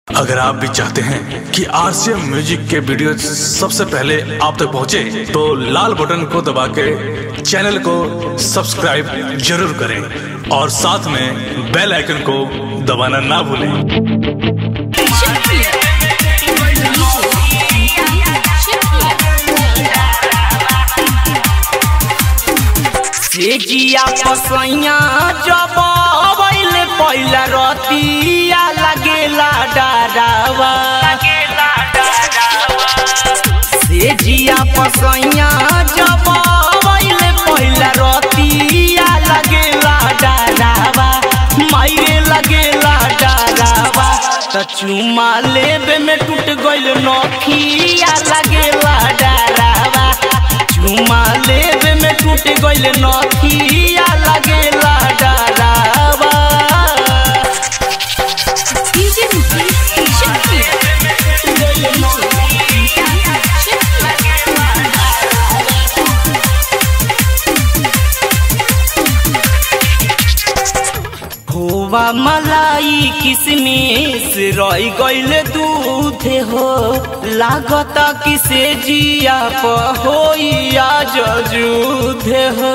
अगर आप भी चाहते हैं कि आरसीएम म्यूजिक के वीडियो सबसे पहले आप तक पहुंचे, तो लाल बटन को दबा के चैनल को सब्सक्राइब जरूर करें और साथ में बेल आइकन को दबाना ना भूलें से जिया पसैया जब अबैले पहिला रतिया लगेला डरावा से जिया पसैया जब अबैले पहिला रतिया लगेला डरावा मायरे लगेला डरावा त चुमा लेबे में टूट गइल नखिया लगेला डरावा चुमा लेबे में टूट गइल नखिया लगेला डरावा DJ Mukesh Shakir. खोवा मलाई किसमिस रही गइल दूध हो लागत किसे जिया प होइया जजूध हो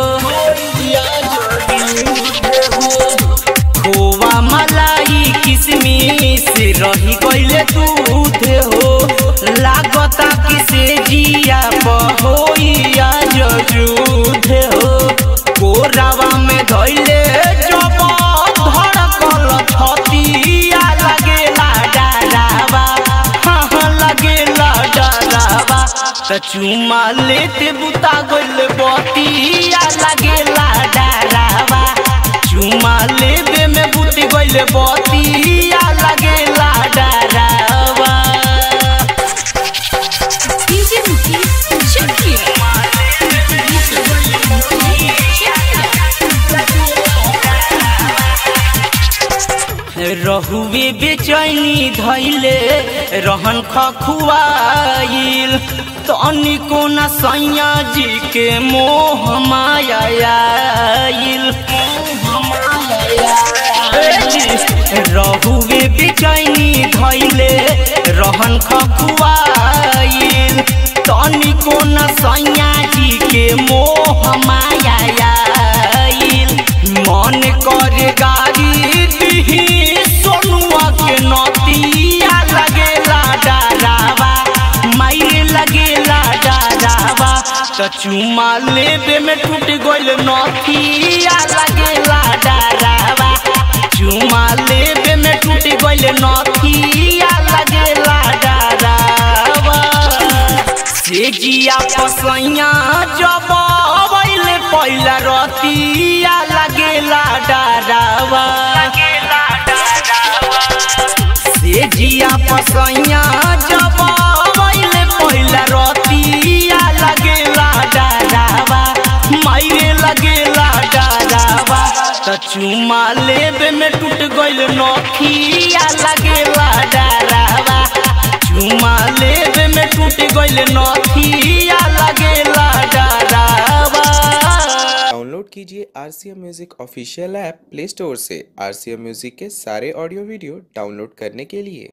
खोवा मलाई किसमिस रही गइल दूध हो लागत किसे जिया प होइया जजूध हो कोरावा में धइले जब धड़कल छतिया लगेला डरावा हाँ हाँ लगेला डरावा त चुमा लेते बुता गइल बतिया लगेला डरावा चुमा लेबे में बुत गइल बतिया लगेला डरावा DJ Mukesh Shakir. रहुए बेचैनी धैले रहन खखुआइल तनिको न सैया जी के मोह मायाइल रहुए बेचैनी धैले रहन खखुआइल तनिको न सैया जी के मोह मायाइल मन करे गाड़ी दिही सोनुआ के नतिया लगेला डरावा माइरे लगेला डरावा त चुमा लेबे में टूट गइल नथिया लगेला डरावा चुमा लेबे में टूट गइल नथिया लगेला डरावा से जिया पसैया जब अबैले पहिला रतिया लगेला डरावा से जिया पसैया जब अबैले पहिला रतिया लगेला डरावा मायरे लगेला डरावा त चुमा लेबे में टूट गइल नखिया लगेला डरावा चुमा लेबे में टूट गइल नथिया लगेला डरावा डाउनलोड कीजिए R C M music official app play store से आर सी एम म्यूजिक के सारे ऑडियो वीडियो डाउनलोड करने के लिए